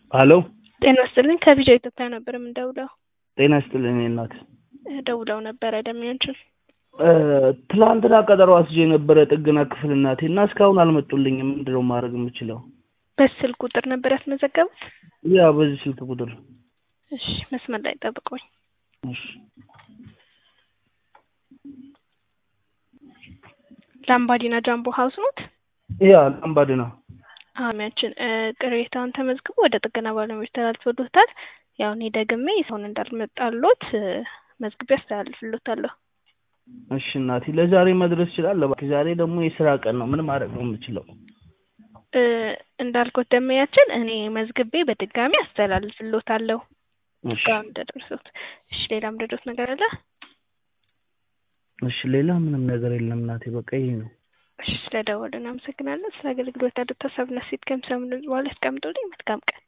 ሀሎ ጤና ይስጥልኝ ከቪዲዮ ኢትዮጵያ ነበር የምንደውለው። ጤና ይስጥልኝ እኔ እናት። ደውለው ነበረ ደሚያንችን ትላንትና ቀጠሮ አስይዤ የነበረ ጥገና ክፍል እናቴ እና እስካሁን አልመጡልኝም። ምንድን ነው ማድረግ የምችለው? በስልክ ቁጥር ነበር ያስመዘገቡት? ያ በዚህ ስልክ ቁጥር። እሺ መስመር ላይ ጠብቆኝ። እሺ ላምባዲና ጃምቦ ሀውስ ኖት? ያ ላምባዲና አሚያችን ቅሬታውን ተመዝግቦ ወደ ጥገና ባለሙያዎች ተላልፎሎታል። ያው እኔ ደግሜ ሰውን እንዳልመጣሎት መዝግቤ አስተላልፍሎታለሁ። እሺ እናቴ ለዛሬ መድረስ ይችላል። እባክህ ዛሬ ደግሞ የስራ ቀን ነው። ምን ማድረግ ነው የምችለው? እንዳልኩት ደመያችን እኔ መዝግቤ በድጋሚ አስተላልፍሎታለሁ እሺ ጋር እንደደረሱት። እሺ ሌላ ምደዶት ነገር አለ? እሺ ሌላ ምንም ነገር የለም እናቴ፣ በቃ ይሄ ነው። እሺ ስለደወልን አመሰግናለን። ስለ አገልግሎት ያሉት ሀሳብና ሴት ከምሰምን በኋላ ያስቀምጡልኝ። መልካም ቀን